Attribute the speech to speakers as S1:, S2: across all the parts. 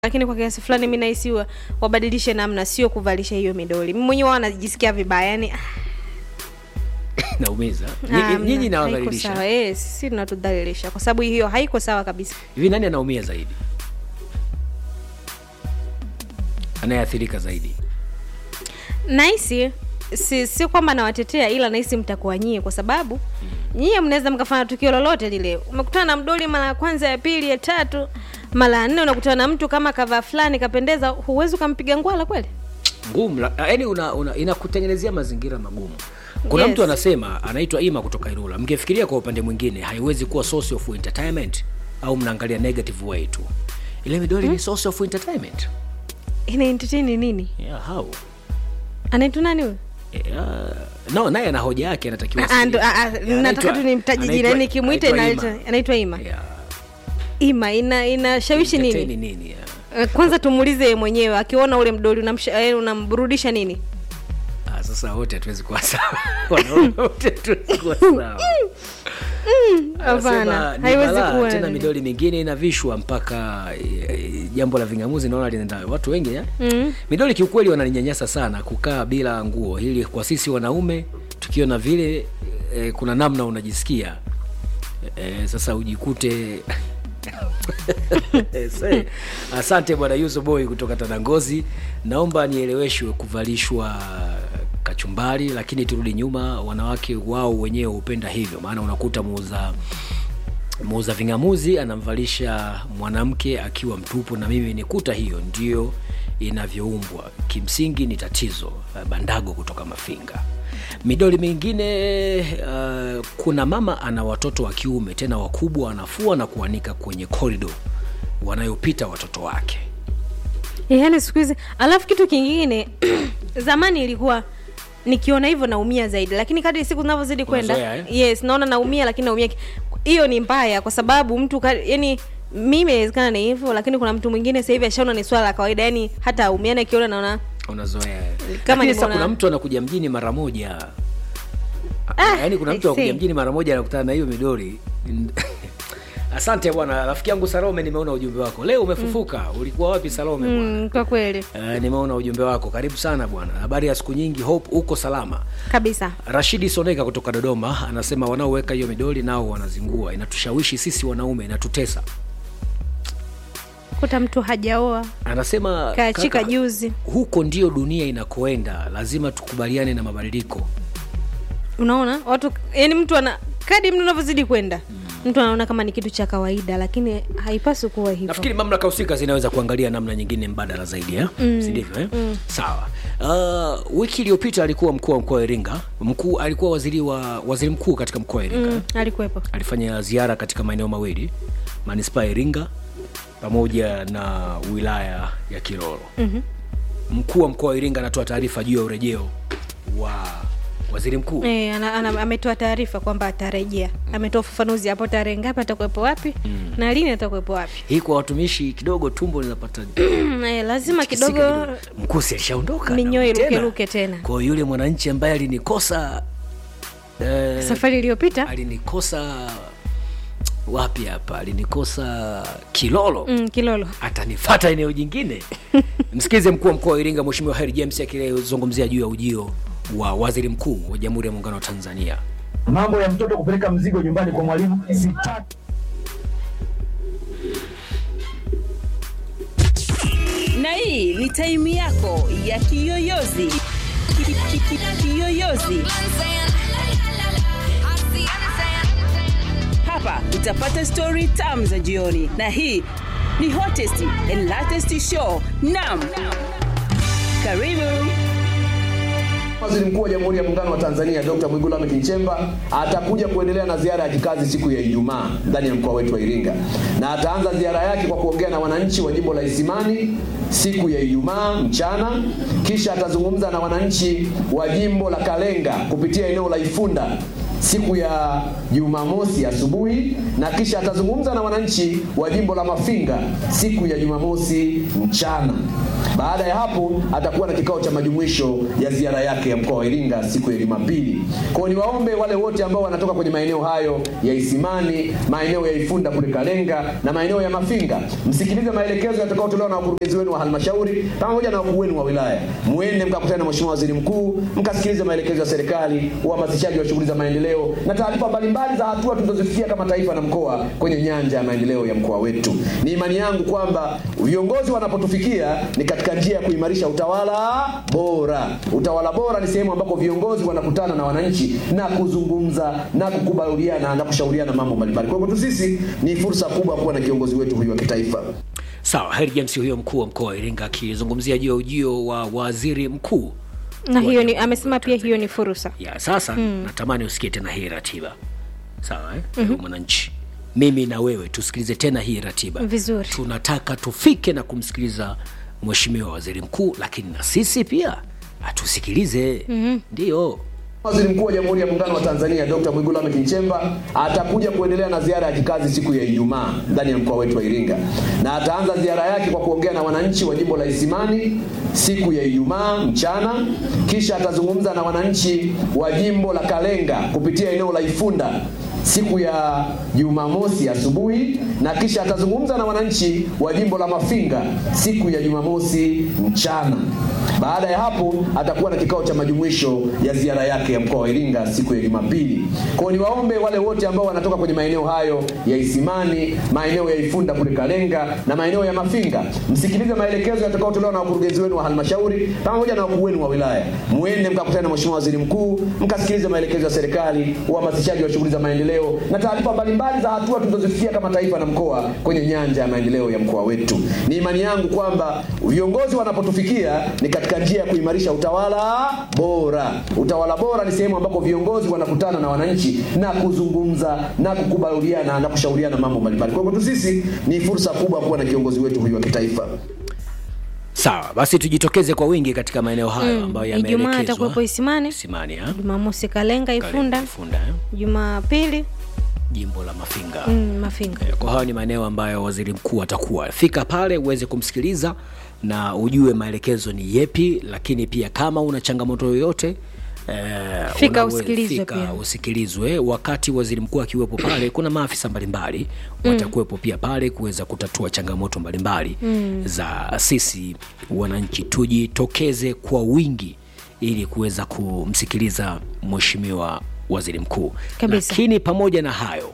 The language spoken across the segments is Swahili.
S1: lakini kwa kiasi fulani mi nahisi wa- wabadilishe namna, sio kuvalisha hiyo midoli. Mimi mwenyewe wanajisikia vibaya yani,
S2: naumiza
S1: ah,
S2: Nyinyi-
S1: hamna,
S2: nyinyi
S1: haiko
S2: nawadhalilisha
S1: sawa. Eh, sisi tunatudhalilisha kwa sababu hiyo haiko sawa kabisa.
S2: hivi nani anaumia zaidi anayeathirika zaidi
S1: Nahisi si, si kwamba nawatetea, ila nahisi mtakuwa nyie, kwa sababu nyie mnaweza mkafanya tukio lolote lile. Umekutana na mdoli mara ya kwanza, ya pili, ya tatu, mara ya nne, unakutana na mtu kama kavaa fulani kapendeza, huwezi ukampiga ngwala kweli?
S2: ngumu la- yaani una, una, inakutengenezea mazingira magumu kuna
S1: Yes.
S2: mtu anasema anaitwa ima kutoka irula mngefikiria kwa upande mwingine haiwezi kuwa source of entertainment au mnaangalia negative way tu ile midoli ni source of entertainment
S1: Ina entertain nini?
S2: yeah, how
S1: Anaitwa nani huyo?
S2: yeah. no naye ana hoja yake anatakiwa
S1: Ah, ndo- ah, ah,
S2: Yeah,
S1: nataka
S2: anaitwa-
S1: tu nimtaje jina
S2: anaitwa-
S1: nikimwita
S2: anaitwa
S1: inaitwa- anaitwa Ima.
S2: Yeah.
S1: Ima ina inashawishi
S2: Entertain
S1: nini?
S2: nini yeah.
S1: Eh, Kwanza tumuulize yeye mwenyewe akiona ule mdoli unamsha- eh, unamburudisha nini?
S2: Ah, sasa wote hatuwezi kuwa sawa wanaume wote hatuwezi kuwa sawa
S1: Hapana,
S2: Anasema ni
S1: haiwezi
S2: balaa,
S1: kuwa.
S2: tena midoli mingine inavishwa mpaka e, jambo la vingamuzi naona linaenda watu wengi eh?
S1: Mm.
S2: midoli kiukweli wananinyanyasa sana kukaa bila nguo ili kwa sisi wanaume tukiona vile e, kuna namna unajisikia e, sasa ujikute Se, asante bwana yuso boy kutoka tanangozi naomba nieleweshwe kuvalishwa kachumbari lakini turudi nyuma wanawake wao wenyewe hupenda hivyo maana unakuta muuza muuza vingamuzi anamvalisha mwanamke akiwa mtupu na mimi nikuta hiyo ndio inavyoumbwa kimsingi ni tatizo bandago kutoka mafinga midoli mingine uh, kuna mama ana watoto wa kiume tena wakubwa anafua na kuanika kwenye korido wanayopita watoto wake
S1: Eh, yaani siku hizi alafu kitu kingine zamani ilikuwa nikiona hivyo naumia zaidi lakini kadri siku zinavyozidi kwenda
S2: Unazoea, eh?
S1: yes naona naumia lakini naumia ki- hiyo ni mbaya kwa sababu mtu ka- yani mimi inawezekana ni hivyo lakini kuna mtu mwingine sasa hivi ashaona ni swala la kawaida yani hata aumiana akiona naona
S2: unazoea
S1: Kama
S2: Lakini sasa
S1: nimeona-
S2: kuna mtu anakuja mjini mara moja
S1: Ah,
S2: yaani kuna mtu
S1: I
S2: anakuja
S1: see.
S2: mjini mara moja anakutana na hiyo midori asante bwana rafiki yangu salome nimeona ujumbe wako leo umefufuka ulikuwa wapi salome bwana
S1: mm, kwa kweli
S2: Uh, nimeona ujumbe wako karibu sana bwana habari ya siku nyingi hope uko salama
S1: kabisa
S2: rashidi soneka kutoka dodoma anasema wanaoweka hiyo midoli nao wanazingua inatushawishi sisi wanaume inatutesa
S1: kuta mtu hajaoa
S2: anasema
S1: kaachika
S2: kaka,
S1: juzi
S2: huko ndio dunia inakoenda lazima tukubaliane na mabadiliko
S1: unaona watu yani mtu ana kadi mtu unavyozidi kwenda mtu anaona kama ni kitu cha kawaida lakini haipaswi kuwa hivyo
S2: nafikiri mamlaka husika zinaweza kuangalia namna nyingine mbadala zaidi eh? mm. sindivyo eh? mm. sawa uh, wiki iliyopita alikuwa mkuu wa mkoa wa iringa mkuu alikuwa waziri wa waziri mkuu katika mkoa wa iringa
S1: mm, alikuwepo
S2: alifanya ziara katika maeneo mawili manispaa ya iringa pamoja na wilaya ya kiroro mm-hmm. mkuu wa mkoa wa iringa anatoa taarifa juu ya urejeo wa waziri mkuu
S1: E, ana, ana, ametoa taarifa kwamba atarejea ametoa ufafanuzi hapo tarehe ngapi atakuwepo wapi mm. na lini atakuwepo wapi
S2: hii kwa watumishi kidogo tumbo linapata
S1: e, lazima
S2: kisika
S1: kidogo
S2: mkuu si alishaondoka
S1: Minyoo
S2: na tena.
S1: irukeruke tena.
S2: kwa hiyo yule mwananchi ambaye alinikosa eh,
S1: safari iliyopita
S2: alinikosa wapi hapa alinikosa kilolo
S1: mm, kilolo
S2: atanifata eneo jingine msikize mkuu wa mkoa wa iringa mweshimiwa heri james akizungumzia juu ya ujio wa waziri mkuu wa jamhuri ya muungano wa tanzania
S3: mambo ya mtoto kupeleka mzigo nyumbani kwa mwalimu sitaki.
S4: na hii ni taimu yako ya kiyoyozi Ki- ki- ki- kiyoyozi hapa utapata stori tam za jioni na hii ni hottest and latest show nam karibu
S5: Waziri Mkuu wa Jamhuri ya Muungano wa Tanzania Dr. Mwigulu Lameck Nchemba atakuja kuendelea na ziara ya kikazi siku ya Ijumaa ndani ya mkoa wetu wa Iringa, na ataanza ziara yake kwa kuongea na wananchi wa jimbo la Isimani siku ya Ijumaa mchana, kisha atazungumza na wananchi wa jimbo la Kalenga kupitia eneo la Ifunda siku ya Jumamosi asubuhi na kisha atazungumza na wananchi wa jimbo la Mafinga siku ya Jumamosi mchana. Baada ya hapo atakuwa na kikao cha majumuisho ya ziara yake ya mkoa wa Iringa siku ya Jumapili. Kwa hiyo niwaombe wale wote ambao wanatoka kwenye maeneo hayo ya Isimani, maeneo ya Ifunda kule Kalenga na maeneo ya Mafinga, msikilize maelekezo yatakayotolewa na wakurugenzi wenu wa halmashauri pamoja na wakuu wenu wa wilaya. Muende mkakutane na Mheshimiwa Waziri Mkuu, mkasikilize maelekezo ya serikali, uhamasishaji wa shughuli za maendeleo na taarifa mbalimbali za hatua tulizozifikia kama taifa na mkoa kwenye nyanja ya maendeleo ya mkoa wetu. Ni imani yangu kwamba viongozi wanapotufikia ni katika njia ya kuimarisha utawala bora. Utawala bora ni sehemu ambako viongozi wanakutana na wananchi na kuzungumza na kukubaliana na kushauriana mambo mbalimbali. Kwa hivyo sisi ni fursa kubwa kuwa na kiongozi wetu huyu wa kitaifa.
S2: Sawa, Heri James huyo mkuu wa mkoa wa Iringa akizungumzia juu ya ujio wa waziri mkuu
S1: na hiyo ni amesema pia hiyo ni fursa
S2: ya sasa. Natamani usikie tena hii ratiba, sawa eh? mm Mwananchi, mimi na wewe tusikilize tena hii ratiba
S1: Vizuri.
S2: Tunataka tufike na kumsikiliza mheshimiwa waziri mkuu, lakini na sisi pia atusikilize. Ndio
S5: Waziri Mkuu wa Jamhuri ya Muungano wa Tanzania Dr. Mwigulu Lameck Nchemba atakuja kuendelea na ziara ya kikazi siku ya Ijumaa ndani ya mkoa wetu wa Iringa, na ataanza ziara yake kwa kuongea na wananchi wa jimbo la Isimani siku ya Ijumaa mchana, kisha atazungumza na wananchi wa jimbo la Kalenga kupitia eneo la Ifunda siku ya Jumamosi asubuhi na kisha atazungumza na wananchi wa jimbo la Mafinga siku ya Jumamosi mchana. Baada ya hapo atakuwa na kikao cha majumuisho ya ziara yake ya mkoa wa Iringa siku ya Jumapili. Kwa hiyo niwaombe wale wote ambao wanatoka kwenye maeneo hayo ya Isimani, maeneo ya Ifunda kule Kalenga na maeneo ya Mafinga, msikilize maelekezo yatakayotolewa na wakurugenzi wenu wa halmashauri pamoja na wakuu wenu wa wilaya. Muende mkakutane na Mheshimiwa Waziri Mkuu, mkasikilize maelekezo ya serikali, uhamasishaji wa shughuli za maendeleo na taarifa mbalimbali za hatua tulizozifikia kama taifa na mkoa kwenye nyanja ya maendeleo ya mkoa wetu. Ni imani yangu kwamba viongozi wanapotufikia ni katika njia ya kuimarisha utawala bora. Utawala bora ni sehemu ambako viongozi wanakutana na wananchi na kuzungumza na kukubaliana na kushauriana mambo mbalimbali. Kwa hivyo sisi ni fursa kubwa kuwa na kiongozi wetu huyu wa kitaifa.
S2: sawa, basi tujitokeze kwa wingi katika maeneo hayo ambayo
S1: Ijumaa
S2: yameelekezwa.
S1: atakuwepo Isimani,
S2: Isimani, ha?
S1: Jumamosi Kalenga Ifunda,
S2: Ifunda, eh?
S1: Jumapili
S2: jimbo la Mafinga.
S1: mm, Mafinga.
S2: Kwa hayo ni maeneo ambayo waziri mkuu atakuwa. Fika pale uweze kumsikiliza na ujue maelekezo ni yepi, lakini pia kama una changamoto yoyote eh,
S1: Fika
S2: unawe-
S1: usikilizwe
S2: fika
S1: pia.
S2: usikilizwe. Wakati waziri mkuu akiwepo pale, kuna maafisa mbalimbali watakuwepo pia pale kuweza kutatua changamoto mbalimbali za sisi wananchi. Tujitokeze kwa wingi ili kuweza kumsikiliza mheshimiwa waziri mkuu.
S1: Kabisa.
S2: Lakini pamoja na hayo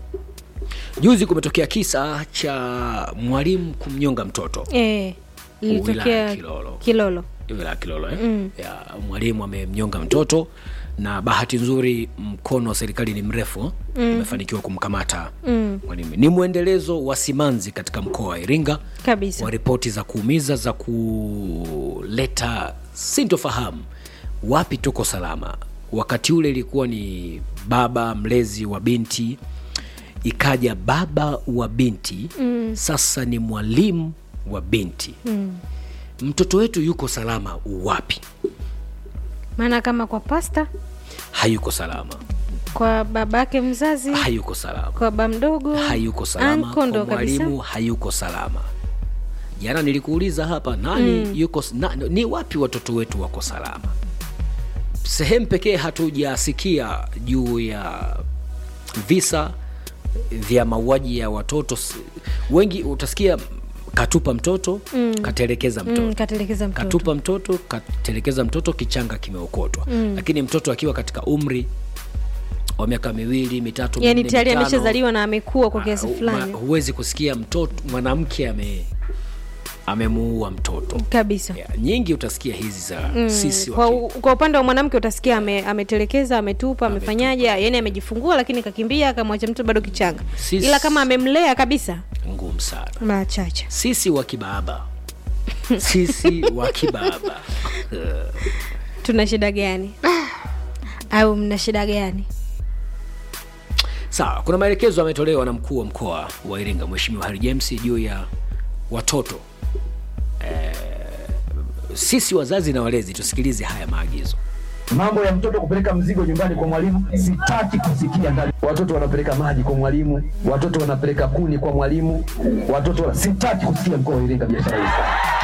S2: Juzi kumetokea kisa cha mwalimu kumnyonga mtoto
S1: Eh,
S2: Wilaya
S1: lilitokea
S2: Kilolo.
S1: Kilolo.
S2: wilaya ya Kilolo eh? ya, mwalimu amemnyonga mtoto na bahati nzuri mkono wa serikali ni mrefu umefanikiwa kumkamata mwalimu. Ni mwendelezo wa simanzi katika mkoa wa Iringa
S1: Kabisa.
S2: wa ripoti za kuumiza za kuleta sintofahamu, wapi tuko salama. Wakati ule ilikuwa ni baba mlezi wa binti, ikaja baba wa binti sasa ni mwalimu wa binti mtoto wetu yuko salama wapi?
S1: Maana kama kwa pasta,
S2: Hayuko salama,
S1: kwa babake mzazi,
S2: hayuko salama,
S1: kwa baba mdogo,
S2: hayuko salama,
S1: anko
S2: kwa
S1: ndo kabisa.
S2: mwalimu hayuko salama. Jana nilikuuliza hapa nani yuko na, ni wapi watoto wetu wako salama? Sehemu pekee hatujasikia juu ya visa vya mauaji ya watoto. S- Wengi utasikia katupa mtoto katelekeza mtoto
S1: Mm, katelekeza mtoto.
S2: katupa mtoto katelekeza mtoto kichanga kimeokotwa lakini mtoto akiwa katika umri wa miaka miwili mitatu
S1: yani
S2: minne,
S1: tayari
S2: mitano,
S1: ameshazaliwa na amekuwa kwa kiasi
S2: ah,
S1: fulani
S2: ma- huwezi kusikia mtoto mwanamke ame amemuua mtoto
S1: kabisa.
S2: ya, nyingi utasikia hizi za sisi
S1: Kwa,
S2: waki-
S1: u- kwa upande wa mwanamke utasikia ame, ametelekeza ametupa amefanyaje, yani amejifungua, lakini kakimbia akamwacha mtoto bado kichanga,
S2: Sisi-
S1: ila kama amemlea kabisa,
S2: ngumu sana
S1: machache.
S2: sisi wa kibaba sisi wa kibaba Eh,
S1: Tuna shida gani? au mna shida gani?
S2: Sawa, kuna maelekezo yametolewa na mkuu wa mkoa wa Iringa Mheshimiwa Harry James juu ya watoto eh, sisi wazazi na walezi tusikilize haya maagizo.
S3: Mambo ya mtoto kupeleka mzigo nyumbani kwa mwalimu sitaki kusikia ndani. Watoto wanapeleka maji kwa mwalimu, watoto wanapeleka kuni kwa mwalimu, watoto wana... sitaki kusikia mkoa wa Iringa biashara hizi.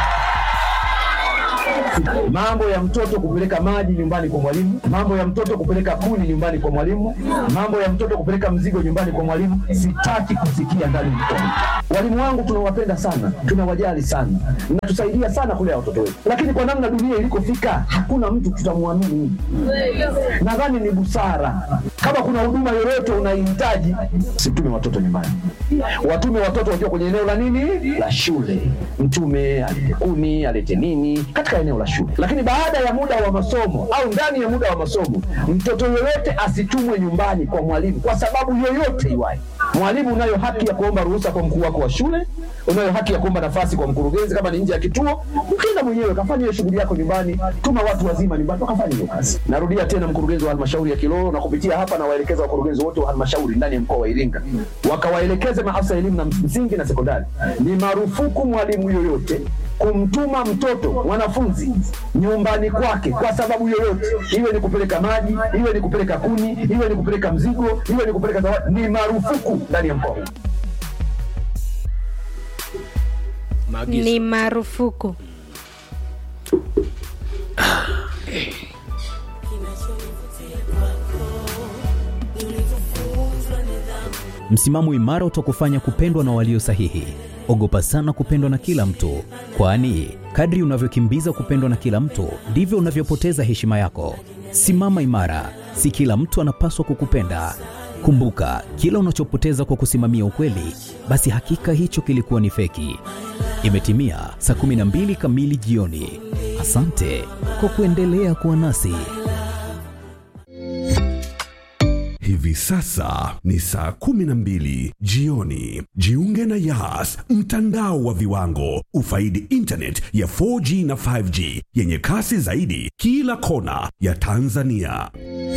S3: Mambo ya mtoto kupeleka maji nyumbani kwa mwalimu, mambo ya mtoto kupeleka kuni nyumbani kwa mwalimu, mambo ya mtoto kupeleka mzigo nyumbani kwa mwalimu, sitaki kusikia ndani ya mkoa. Walimu wangu tunawapenda sana, tunawajali sana, mnatusaidia sana kulea watoto wetu, lakini kwa namna dunia ilikofika, hakuna mtu tutamwamini. Nadhani ni busara, kama kuna huduma yoyote unaihitaji, situme watoto nyumbani, watume watoto wakiwa kwenye eneo la nini, la shule. Mtume alete kuni, alete nini katika eneo la shule, lakini baada ya muda wa masomo au ndani ya muda wa masomo, mtoto yoyote asitumwe nyumbani kwa mwalimu kwa sababu yoyote iwayo. Mwalimu, unayo haki ya kuomba ruhusa kwa mkuu wako wa shule, unayo haki ya kuomba nafasi kwa mkurugenzi kama ni nje ya kituo. Ukienda mwenyewe kafanya hiyo shughuli yako nyumbani, tuma watu wazima nyumbani wakafanya hiyo kazi. Narudia tena, mkurugenzi wa halmashauri ya Kilolo na kupitia hapa na waelekeza wakurugenzi wote wa halmashauri ndani ya mkoa wa Iringa, wakawaelekeze maafisa elimu na msingi na sekondari, ni marufuku mwalimu yoyote kumtuma mtoto mwanafunzi nyumbani kwake kwa sababu yoyote, iwe ni kupeleka maji, iwe ni kupeleka kuni, iwe ni kupeleka mzigo, iwe ni kupeleka zawadi, ni marufuku ndani ya mkoa huu.
S2: maagizo
S1: ni marufuku
S6: Msimamo imara utakufanya kupendwa na walio sahihi. Ogopa sana kupendwa na kila mtu, kwani kadri unavyokimbiza kupendwa na kila mtu ndivyo unavyopoteza heshima yako. Simama imara, si kila mtu anapaswa kukupenda. Kumbuka, kila unachopoteza kwa kusimamia ukweli, basi hakika hicho kilikuwa ni feki. Imetimia saa 12 kamili jioni. Asante kwa kuendelea kuwa nasi.
S7: Hivi sasa ni saa kumi na mbili jioni. Jiunge na Yas, mtandao wa viwango. Ufaidi internet ya 4G na 5G yenye kasi zaidi kila kona ya Tanzania.